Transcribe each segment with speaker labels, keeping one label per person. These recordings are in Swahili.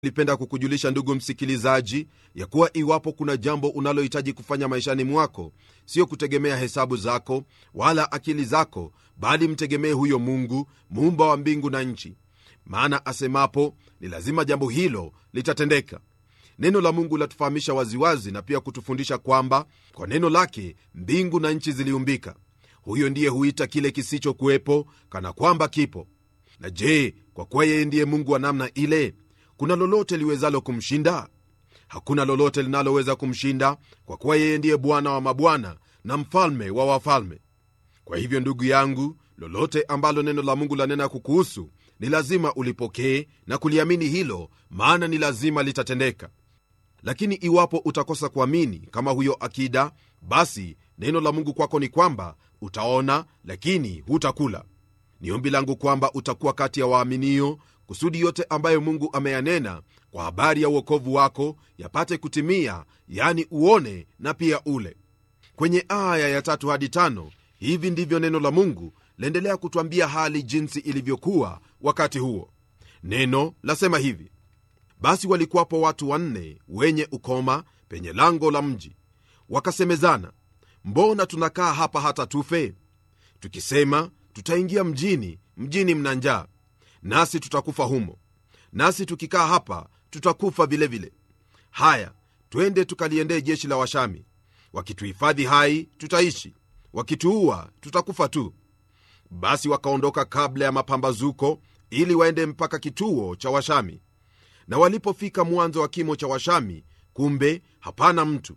Speaker 1: nilipenda kukujulisha ndugu msikilizaji ya kuwa iwapo kuna jambo unalohitaji kufanya maishani mwako sio kutegemea hesabu zako wala akili zako bali mtegemee huyo mungu muumba wa mbingu na nchi maana asemapo ni lazima jambo hilo litatendeka neno la mungu latufahamisha waziwazi na pia kutufundisha kwamba kwa neno lake mbingu na nchi ziliumbika huyo ndiye huita kile kisichokuwepo kana kwamba kipo na je kwa kuwa yeye ndiye mungu wa namna ile kuna lolote liwezalo kumshinda hakuna lolote linaloweza kumshinda kwa kuwa yeye ndiye bwana wa mabwana na mfalme wa wafalme kwa hivyo ndugu yangu lolote ambalo neno la mungu lanena kukuhusu ni lazima ulipokee na kuliamini hilo maana ni lazima litatendeka lakini iwapo utakosa kuamini kama huyo akida basi neno la mungu kwako ni kwamba utaona lakini hutakula ni ombi langu kwamba utakuwa kati ya waaminio kusudi yote ambayo mungu ameyanena kwa habari ya uokovu wako yapate kutimia yani uone na pia ule kwenye aya ya tatu hadi tano hivi ndivyo neno la mungu laendelea kutwambia hali jinsi ilivyokuwa wakati huo neno lasema hivi basi walikuwapo watu wanne wenye ukoma penye lango la mji wakasemezana mbona tunakaa hapa hata tufe tukisema tutaingia mjini mjini mna njaa nasi tutakufa humo nasi tukikaa hapa tutakufa vilevile vile. haya twende tukaliendee jeshi la washami wakituhifadhi hai tutaishi wakituua tutakufa tu basi wakaondoka kabla ya mapambazuko ili waende mpaka kituo cha washami na walipofika mwanzo wa kimo cha washami kumbe hapana mtu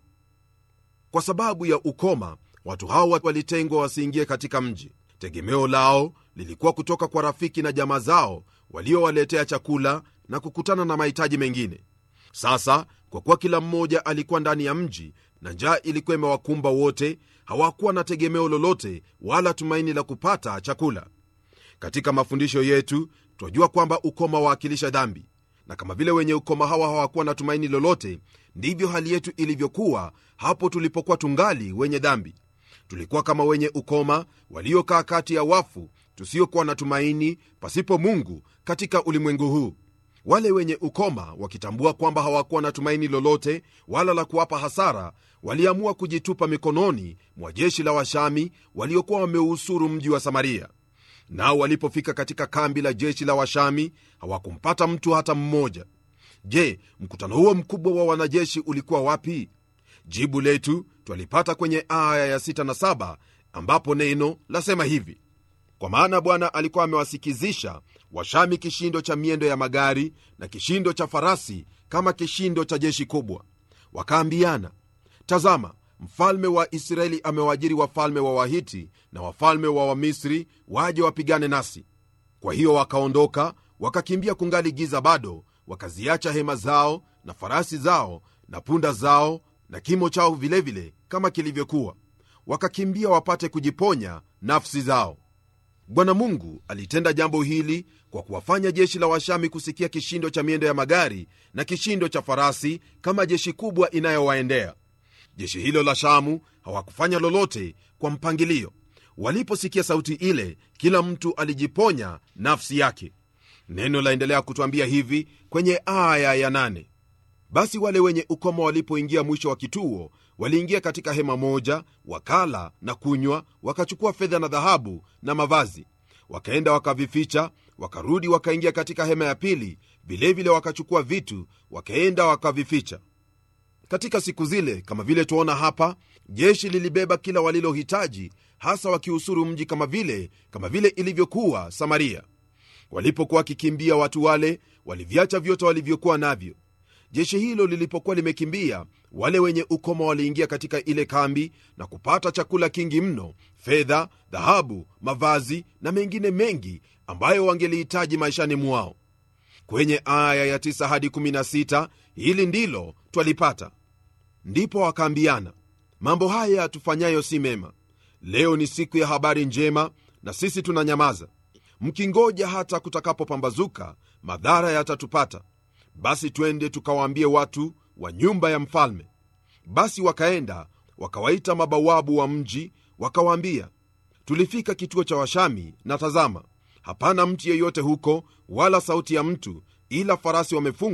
Speaker 1: kwa sababu ya ukoma watu hao walitengwa wasiingie katika mji tegemeo lao lilikuwa kutoka kwa rafiki na jamaa zao waliowaletea chakula na kukutana na mahitaji mengine sasa kwa kuwa kila mmoja alikuwa ndani ya mji na njaa ilikuwa imewakumba wote hawakuwa na tegemeo lolote wala tumaini la kupata chakula katika mafundisho yetu twajua kwamba ukoma waakilisha dhambi na kama vile wenye ukoma hawa hawakuwa na tumaini lolote ndivyo hali yetu ilivyokuwa hapo tulipokuwa tungali wenye dhambi tulikuwa kama wenye ukoma waliokaa kati ya wafu tusiokuwa na tumaini pasipo mungu katika ulimwengu huu wale wenye ukoma wakitambua kwamba hawakuwa na tumaini lolote wala la kuwapa hasara waliamua kujitupa mikononi mwa jeshi la washami waliokuwa wameusuru mji wa samaria nao walipofika katika kambi la jeshi la washami hawakumpata mtu hata mmoja je mkutano huo mkubwa wa wanajeshi ulikuwa wapi jibu letu twalipata kwenye aya ya 6 na 7 ambapo neno lasema hivi kwa maana bwana alikuwa amewasikizisha washami kishindo cha miendo ya magari na kishindo cha farasi kama kishindo cha jeshi kubwa wakaambiana tazama mfalme wa israeli amewaajiri wafalme wa wahiti na wafalme wa wamisri waje wapigane nasi kwa hiyo wakaondoka wakakimbia kungali giza bado wakaziacha hema zao na farasi zao na punda zao na kimo chao vilevile vile, kama kilivyokuwa wakakimbia wapate kujiponya nafsi zao bwana mungu alitenda jambo hili kwa kuwafanya jeshi la washami kusikia kishindo cha miendo ya magari na kishindo cha farasi kama jeshi kubwa inayowaendea jeshi hilo la shamu hawakufanya lolote kwa mpangilio waliposikia sauti ile kila mtu alijiponya nafsi yake neno laendelea kutwambia hivi kwenye aya ya nane basi wale wenye ukoma walipoingia mwisho wa kituo waliingia katika hema moja wakala na kunywa wakachukua fedha na dhahabu na mavazi wakaenda wakavificha wakarudi wakaingia katika hema ya pili vilevile wakachukua vitu wakaenda wakavificha katika siku zile kama vile tuona hapa jeshi lilibeba kila walilohitaji hasa wakiusuru mji kama vile kama vile ilivyokuwa samaria walipokuwa wakikimbia watu wale waliviacha vyote walivyokuwa navyo jeshi hilo lilipokuwa limekimbia wale wenye ukoma waliingia katika ile kambi na kupata chakula kingi mno fedha dhahabu mavazi na mengine mengi ambayo wangelihitaji maishani mwao kwenye aya ya 9 hadi 16 hili ndilo twalipata ndipo wakaambiana mambo haya tufanyayo si mema leo ni siku ya habari njema na sisi tunanyamaza mkingoja hata kutakapopambazuka madhara yatatupata basi twende tukawaambie watu wa nyumba ya mfalme basi wakaenda wakawaita mabawabu wa mji wakawaambia tulifika kituo cha washami na tazama hapana mtu yeyote huko wala sauti ya mtu ila farasi wamefungwa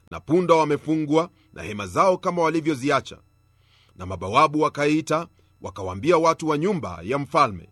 Speaker 1: na punda wamefungwa na hema zao kama walivyoziacha na mabawabu wakaita wakawaambia watu wa nyumba ya mfalme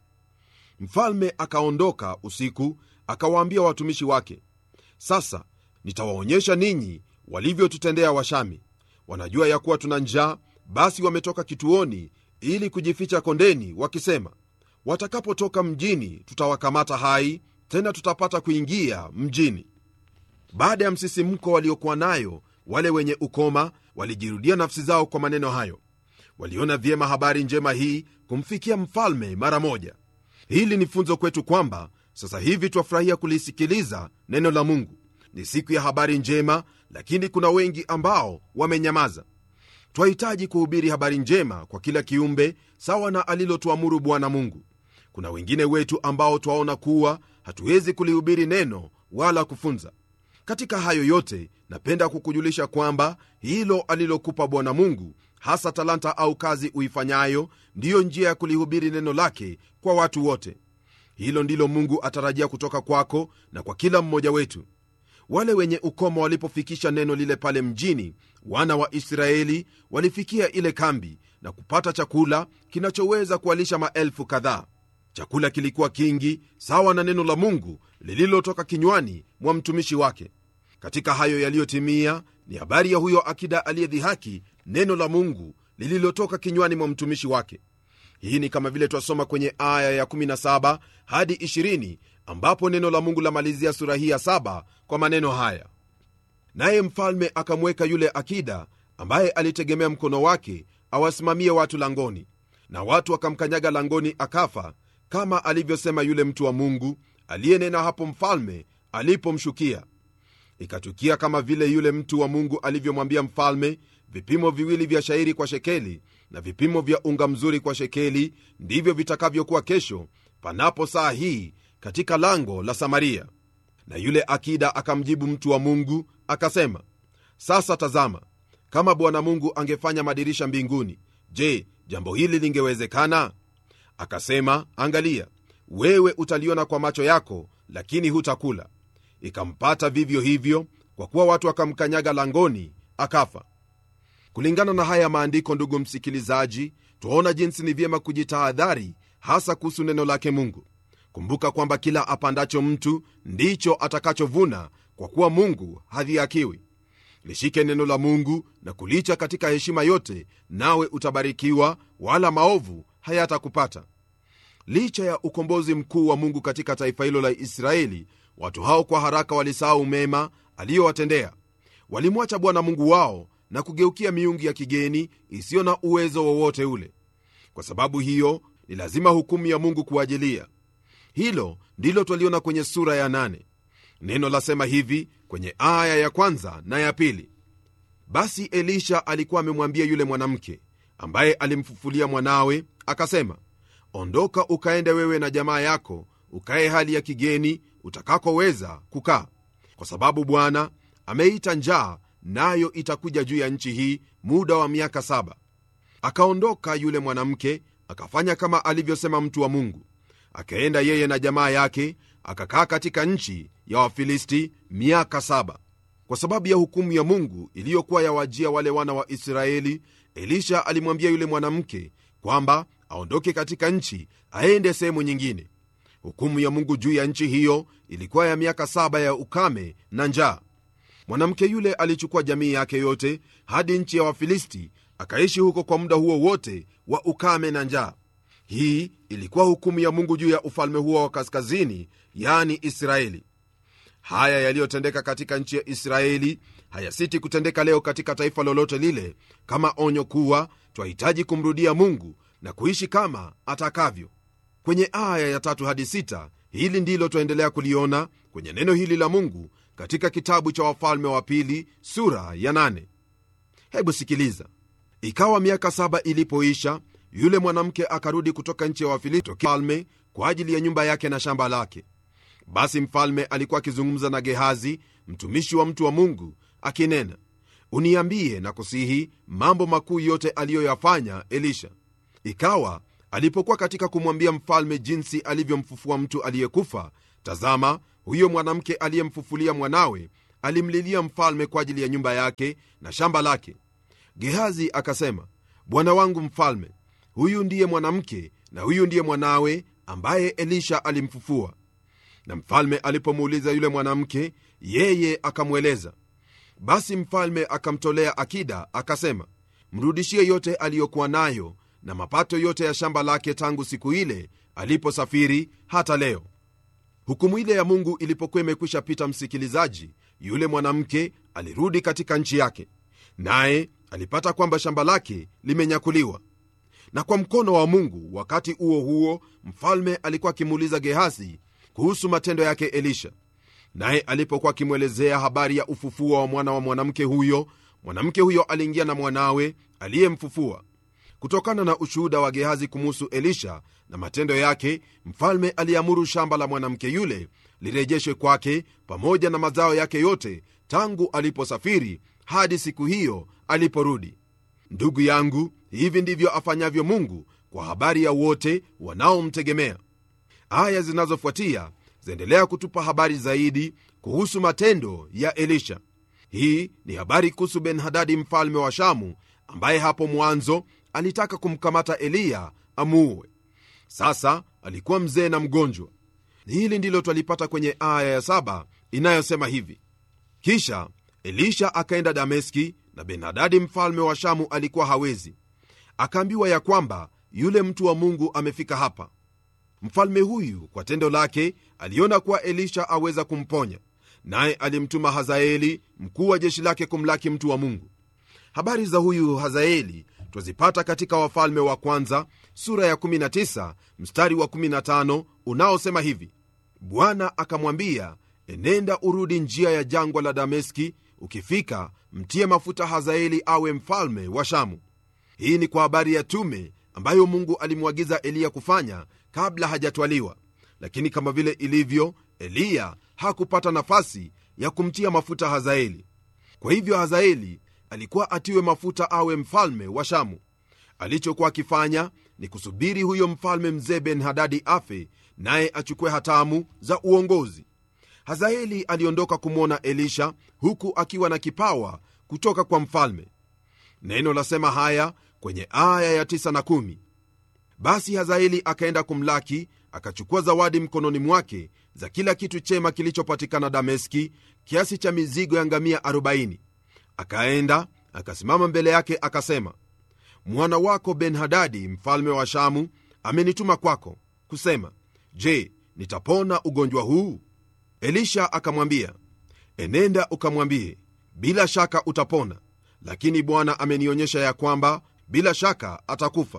Speaker 1: mfalme akaondoka usiku akawaambia watumishi wake sasa nitawaonyesha ninyi walivyotutendea washami wanajua ya kuwa tuna njaa basi wametoka kituoni ili kujificha kondeni wakisema watakapotoka mjini tutawakamata hai tena tutapata kuingia mjini baada ya msisimko waliokuwa nayo wale wenye ukoma walijirudia nafsi zao kwa maneno hayo waliona vyema habari njema hii kumfikia mfalme mara moja hili ni funzo kwetu kwamba sasa hivi twafurahia kulisikiliza neno la mungu ni siku ya habari njema lakini kuna wengi ambao wamenyamaza twahitaji kuhubiri habari njema kwa kila kiumbe sawa na alilotuamuru bwana mungu kuna wengine wetu ambao twaona kuwa hatuwezi kulihubiri neno wala kufunza katika hayo yote napenda kukujulisha kwamba hilo alilokupa bwana mungu hasa talanta au kazi uifanyayo ndiyo njia ya kulihubiri neno lake kwa watu wote hilo ndilo mungu atarajia kutoka kwako na kwa kila mmoja wetu wale wenye ukoma walipofikisha neno lile pale mjini wana wa israeli walifikia ile kambi na kupata chakula kinachoweza kuwalisha maelfu kadhaa chakula kilikuwa kingi sawa na neno la mungu lililotoka kinywani mwa mtumishi wake katika hayo yaliyotimia ni habari ya huyo akida aliyedhihaki neno la mungu lililotoka kinywani mwa mtumishi wake hii ni kama vile twasoma kwenye aya ya 17 hadi 20 ambapo neno la mungu lamalizia sura hii ya 7 kwa maneno haya naye mfalme akamweka yule akida ambaye alitegemea mkono wake awasimamie watu langoni na watu wakamkanyaga langoni akafa kama alivyosema yule mtu wa mungu aliyenena hapo mfalme alipomshukia ikatukia kama vile yule mtu wa mungu alivyomwambia mfalme vipimo viwili vya shairi kwa shekeli na vipimo vya unga mzuri kwa shekeli ndivyo vitakavyokuwa kesho panapo saa hii katika lango la samaria na yule akida akamjibu mtu wa mungu akasema sasa tazama kama bwana mungu angefanya madirisha mbinguni je jambo hili lingewezekana akasema angalia wewe utaliona kwa macho yako lakini hutakula ikampata vivyo hivyo kwa kuwa watu wakamkanyaga langoni akafa kulingana na haya maandiko ndugu msikilizaji twaona jinsi ni vyema kujitahadhari hasa kuhusu neno lake mungu kumbuka kwamba kila apandacho mtu ndicho atakachovuna kwa kuwa mungu hadhiakiwi lishike neno la mungu na kulicha katika heshima yote nawe utabarikiwa wala maovu hayatakupata licha ya ukombozi mkuu wa mungu katika taifa hilo la israeli watu hao kwa haraka walisahau mema aliyowatendea walimwacha bwana mungu wao na kugeukia miungu ya kigeni isiyo na uwezo wowote ule kwa sababu hiyo ni lazima hukumu ya mungu kuajilia hilo ndilo twaliona kwenye sura ya nane neno lasema hivi kwenye aya ya kwanza na ya pili basi elisha alikuwa amemwambia yule mwanamke ambaye alimfufulia mwanawe akasema ondoka ukaende wewe na jamaa yako ukaye hali ya kigeni utakakoweza kukaa kwa sababu bwana ameita njaa nayo itakuja juu ya nchi hii muda wa miaka saba akaondoka yule mwanamke akafanya kama alivyosema mtu wa mungu akaenda yeye na jamaa yake akakaa katika nchi ya wafilisti miaka saba kwa sababu ya hukumu ya mungu iliyokuwa yawajia wale wana wa israeli elisha alimwambia yule mwanamke kwamba aondoke katika nchi aende sehemu nyingine hukumu ya mungu juu ya nchi hiyo ilikuwa ya miaka saba ya ukame na njaa mwanamke yule alichukua jamii yake yote hadi nchi ya wafilisti akaishi huko kwa muda huo wote wa ukame na njaa hii ilikuwa hukumu ya mungu juu ya ufalme huo wa kaskazini yani israeli haya yaliyotendeka katika nchi ya israeli hayasiti kutendeka leo katika taifa lolote lile kama onyo kuwa twahitaji kumrudia mungu na kuishi kama atakavyo kwenye aya ya tatu hadi sita hili ndilo twaendelea kuliona kwenye neno hili la mungu katika kitabu cha wafalme wa pili sura ya nane. hebu sikiliza ikawa miaka saba ilipoisha yule mwanamke akarudi kutoka nchi ya wafilisti mfalme kwa ajili ya nyumba yake na shamba lake basi mfalme alikuwa akizungumza na gehazi mtumishi wa mtu wa mungu akinena uniambie na kusihi mambo makuu yote aliyoyafanya elisha ikawa alipokuwa katika kumwambia mfalme jinsi alivyomfufua mtu aliyekufa tazama huyo mwanamke aliyemfufulia mwanawe alimlilia mfalme kwa ajili ya nyumba yake na shamba lake gehazi akasema bwana wangu mfalme huyu ndiye mwanamke na huyu ndiye mwanawe ambaye elisha alimfufua na mfalme alipomuuliza yule mwanamke yeye akamweleza basi mfalme akamtolea akida akasema mrudishie yote aliyokuwa nayo na mapato yote ya shamba lake tangu siku ile aliposafiri hata leo hukumu ile ya mungu ilipokuwa imekwisha pita msikilizaji yule mwanamke alirudi katika nchi yake naye alipata kwamba shamba lake limenyakuliwa na kwa mkono wa mungu wakati huo huo mfalme alikuwa akimuuliza gehazi kuhusu matendo yake elisha naye alipokuwa akimwelezea habari ya ufufuo wa mwana wa mwanamke huyo mwanamke huyo aliingia na mwanawe aliyemfufua kutokana na ushuhuda wa gehazi kumuhusu elisha na matendo yake mfalme aliamuru shamba la mwanamke yule lirejeshwe kwake pamoja na mazao yake yote tangu aliposafiri hadi siku hiyo aliporudi ndugu yangu hivi ndivyo afanyavyo mungu kwa habari ya wote wanaomtegemea aya zinazofuatia zaendelea kutupa habari zaidi kuhusu matendo ya elisha hii ni habari kuhusu ben-hadadi mfalme wa shamu ambaye hapo mwanzo alitaka kumkamata eliya amuue sasa alikuwa mzee na mgonjwa hili ndilo twalipata kwenye aya ya saba inayosema hivi kisha elisha akaenda dameski na ben-hadadi mfalme wa shamu alikuwa hawezi akaambiwa ya kwamba yule mtu wa mungu amefika hapa mfalme huyu kwa tendo lake aliona kuwa elisha aweza kumponya naye alimtuma hazaeli mkuu wa jeshi lake kumlaki mtu wa mungu habari za huyu hazaeli twazipata katika wafalme wa kwanza sura ya 19 mstari wa 15 unaosema hivi bwana akamwambia enenda urudi njia ya jangwa la dameski ukifika mtie mafuta hazaeli awe mfalme wa shamu hii ni kwa habari ya tume ambayo mungu alimwagiza eliya kufanya kabla hajatwaliwa lakini kama vile ilivyo eliya hakupata nafasi ya kumtia mafuta hazaeli kwa hivyo hazaeli alikuwa atiwe mafuta awe mfalme wa shamu alichokuwa akifanya ni kusubiri huyo mfalme mzee ben-hadadi afe naye achukue hatamu za uongozi hazaeli aliondoka kumwona elisha huku akiwa na kipawa kutoka kwa mfalme neno lasema haya kwenye aya ya 9 na 1 basi hazaeli akaenda kumlaki akachukua zawadi mkononi mwake za kila kitu chema kilichopatikana dameski kiasi cha mizigo ya ngamia 40 akaenda akasimama mbele yake akasema mwana wako ben-hadadi mfalme wa shamu amenituma kwako kusema je nitapona ugonjwa huu elisha akamwambia enenda ukamwambie bila shaka utapona lakini bwana amenionyesha ya kwamba bila shaka atakufa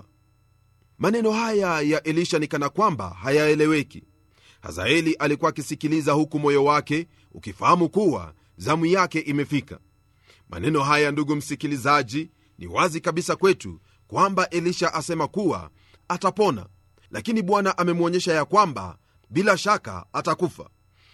Speaker 1: maneno haya ya elisha ni kana kwamba hayaeleweki hazaeli alikuwa akisikiliza huku moyo wake ukifahamu kuwa zamu yake imefika maneno haya ndugu msikilizaji ni wazi kabisa kwetu kwamba elisha asema kuwa atapona lakini bwana amemwonyesha ya kwamba bila shaka atakufa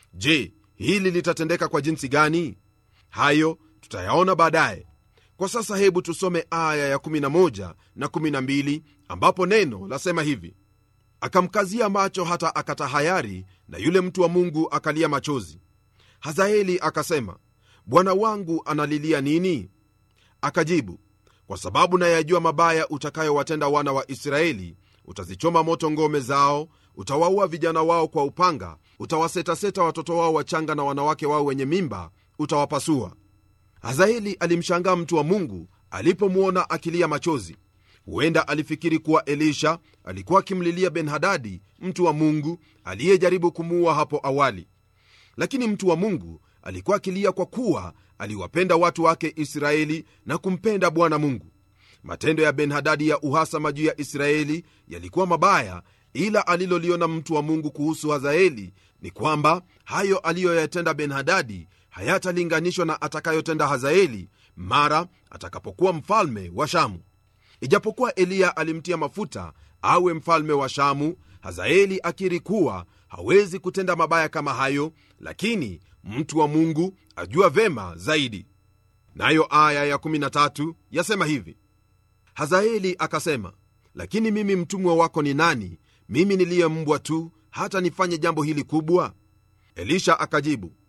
Speaker 1: je hili litatendeka kwa jinsi gani hayo tutayaona baadaye kwa sasa hebu tusome aya ya11 na 12 ambapo neno lasema hivi akamkazia macho hata akatahayari na yule mtu wa mungu akalia machozi hazaeli akasema bwana wangu analilia nini akajibu kwa sababu nayajua mabaya utakayowatenda wana wa israeli utazichoma moto ngome zao utawaua vijana wao kwa upanga utawasetaseta watoto wao wachanga na wanawake wao wenye mimba utawapasua hazaeli alimshangaa mtu wa mungu alipomwona akilia machozi huenda alifikiri kuwa elisha alikuwa akimlilia ben-hadadi mtu wa mungu aliyejaribu kumuua hapo awali lakini mtu wa mungu alikuwa akilia kwa kuwa aliwapenda watu wake israeli na kumpenda bwana mungu matendo ya ben-hadadi ya uhasama juu ya israeli yalikuwa mabaya ila aliloliona mtu wa mungu kuhusu hazaeli ni kwamba hayo aliyoyatenda ben-hadadi hayatalinganishwa na atakayotenda hazaeli mara atakapokuwa mfalme wa shamu ijapokuwa eliya alimtia mafuta awe mfalme wa shamu hazaeli akiri kuwa hawezi kutenda mabaya kama hayo lakini mtu wa mungu ajua vema zaidi nayo aya ya13 yasema hivi hazaeli akasema lakini mimi mtumwa wako ni nani mimi niliye mbwa tu hata nifanye jambo hili kubwa elisha akajibu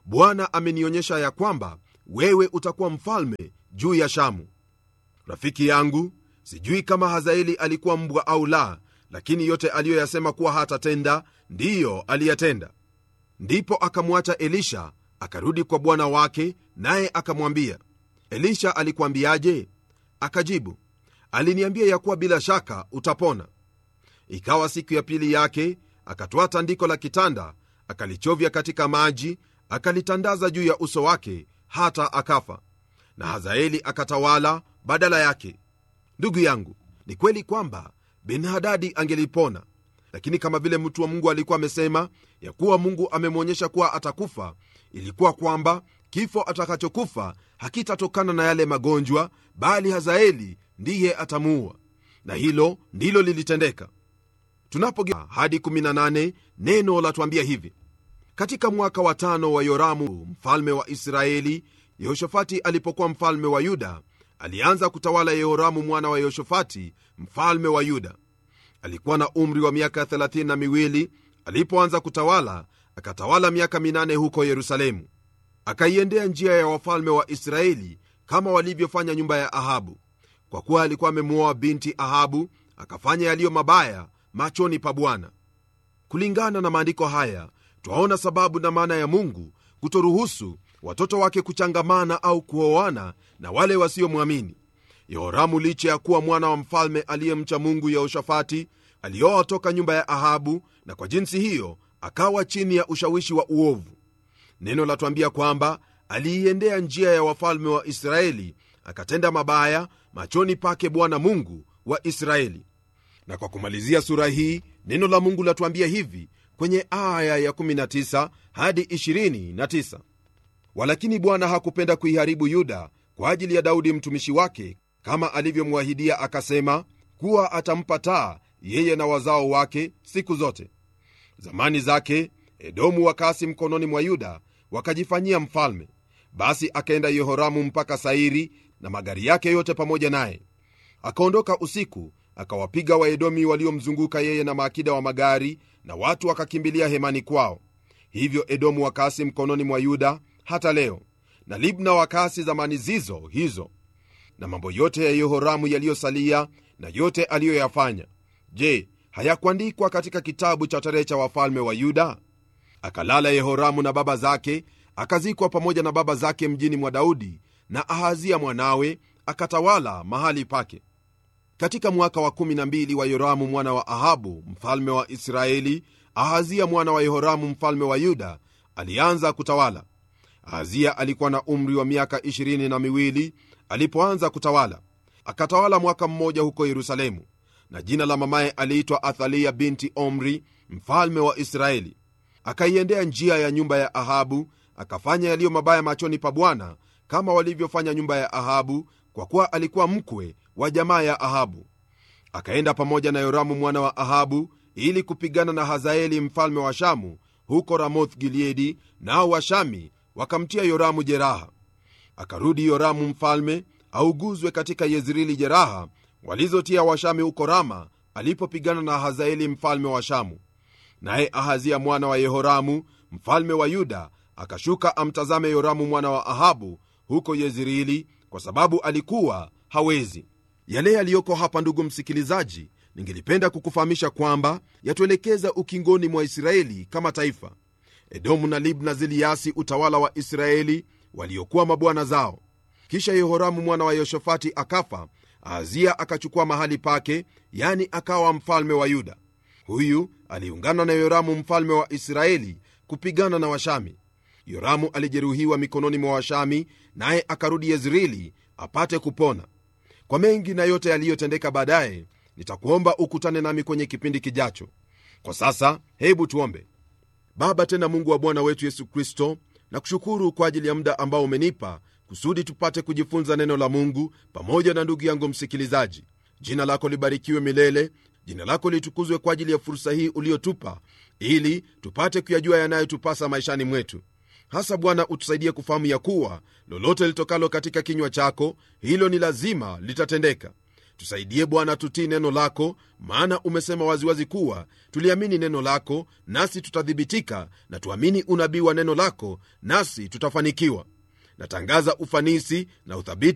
Speaker 1: bwana amenionyesha ya kwamba wewe utakuwa mfalme juu ya shamu rafiki yangu sijui kama hazaeli alikuwa mbwa au la lakini yote aliyoyasema kuwa hatatenda ndiyo aliyatenda ndipo akamwacha elisha akarudi kwa bwana wake naye akamwambia elisha alikuambiaje akajibu aliniambia ya kuwa bila shaka utapona ikawa siku ya pili yake akatwaa tandiko la kitanda akalichovya katika maji akalitandaza juu ya uso wake hata akafa na hazaeli akatawala badala yake ndugu yangu ni kweli kwamba benhadadi angelipona lakini kama vile mtu wa mungu alikuwa amesema ya kuwa mungu amemwonyesha kuwa atakufa ilikuwa kwamba kifo atakachokufa hakitatokana na yale magonjwa bali hazaeli ndiye atamuua na hilo ndilo lilitendeka tunapogia hadi 18 neno latuambia hivi katika mwaka wa tano wa yoramu mfalme wa israeli yehoshafati alipokuwa mfalme wa yuda alianza kutawala yehoramu mwana wa yehoshafati mfalme wa yuda alikuwa na umri wa miaka 32 alipoanza kutawala akatawala miaka minane huko yerusalemu akaiendea njia ya wafalme wa israeli kama walivyofanya nyumba ya ahabu kwa kuwa alikuwa amemwoa binti ahabu akafanya yaliyo mabaya machoni pa bwana kulingana na maandiko haya twaona sababu na maana ya mungu kutoruhusu watoto wake kuchangamana au kuoana na wale wasiomwamini yehoramu licha ya kuwa mwana wa mfalme aliyemcha mungu yehoshafati alioa toka nyumba ya ahabu na kwa jinsi hiyo akawa chini ya ushawishi wa uovu neno latwambia kwamba aliiendea njia ya wafalme wa israeli akatenda mabaya machoni pake bwana mungu wa israeli na kwa kumalizia sura hii neno la mungu latuambia hivi kwenye aya ya 19 hadi 29 walakini bwana hakupenda kuiharibu yuda kwa ajili ya daudi mtumishi wake kama alivyomwahidia akasema kuwa atampa taa yeye na wazao wake siku zote zamani zake edomu wakasi mkononi mwa yuda wakajifanyia mfalme basi akaenda yehoramu mpaka sairi na magari yake yote pamoja naye akaondoka usiku akawapiga waedomi waliomzunguka yeye na maakida wa magari na watu wakakimbilia hemani kwao hivyo edomu wakasi mkononi mwa yuda hata leo na libna wakasi zamani zizo hizo na mambo yote ya yehoramu yaliyosalia na yote aliyoyafanya je hayakuandikwa katika kitabu cha tarehe cha wafalme wa yuda akalala yehoramu na baba zake akazikwa pamoja na baba zake mjini mwa daudi na ahazia mwanawe akatawala mahali pake katika mwaka wa 12 wa yoramu mwana wa ahabu mfalme wa israeli ahazia mwana wa yehoramu mfalme wa yuda alianza kutawala ahazia alikuwa na umri wa miaka 22 alipoanza kutawala akatawala mwaka mmoja huko yerusalemu na jina la mamaye aliitwa athalia binti omri mfalme wa israeli akaiendea njia ya nyumba ya ahabu akafanya yaliyo mabaya machoni pa bwana kama walivyofanya nyumba ya ahabu kwa kuwa alikuwa mkwe wa jamaa ya ahabu akaenda pamoja na yoramu mwana wa ahabu ili kupigana na hazaeli mfalme wa shamu huko ramoth gileadi nao washami wakamtia yoramu jeraha akarudi yoramu mfalme auguzwe katika yezreeli jeraha walizotia washami huko rama alipopigana na hazaeli mfalme wa shamu naye ahazia mwana wa yehoramu mfalme wa yuda akashuka amtazame yoramu mwana wa ahabu huko yezreeli kwa sababu alikuwa hawezi yale yaliyoko hapa ndugu msikilizaji ningelipenda kukufahamisha kwamba yatuelekeza ukingoni mwa israeli kama taifa edomu na libna ziliasi utawala wa israeli waliokuwa mabwana zao kisha yehoramu mwana wa yehoshafati akafa ahazia akachukua mahali pake yani akawa mfalme wa yuda huyu aliungana na yoramu mfalme wa israeli kupigana na washami yoramu alijeruhiwa mikononi mwa washami naye akarudi yezreeli apate kupona kwa mengi na yote yaliyotendeka baadaye nitakuomba ukutane nami kwenye kipindi kijacho kwa sasa hebu tuombe baba tena mungu wa bwana wetu yesu kristo na kushukuru kwa ajili ya muda ambao umenipa kusudi tupate kujifunza neno la mungu pamoja na ndugu yangu msikilizaji jina lako libarikiwe milele jina lako litukuzwe kwa ajili ya fursa hii uliotupa ili tupate kuyajua yanayotupasa maishani mwetu hasa bwana utusaidie kufahamu ya kuwa lolote litokalo katika kinywa chako hilo ni lazima litatendeka tusaidie bwana tutii neno lako maana umesema waziwazi kuwa tuliamini neno lako nasi tutathibitika na tuamini unabii wa neno lako nasi tutafanikiwa natangaza ufanisi na uthabiti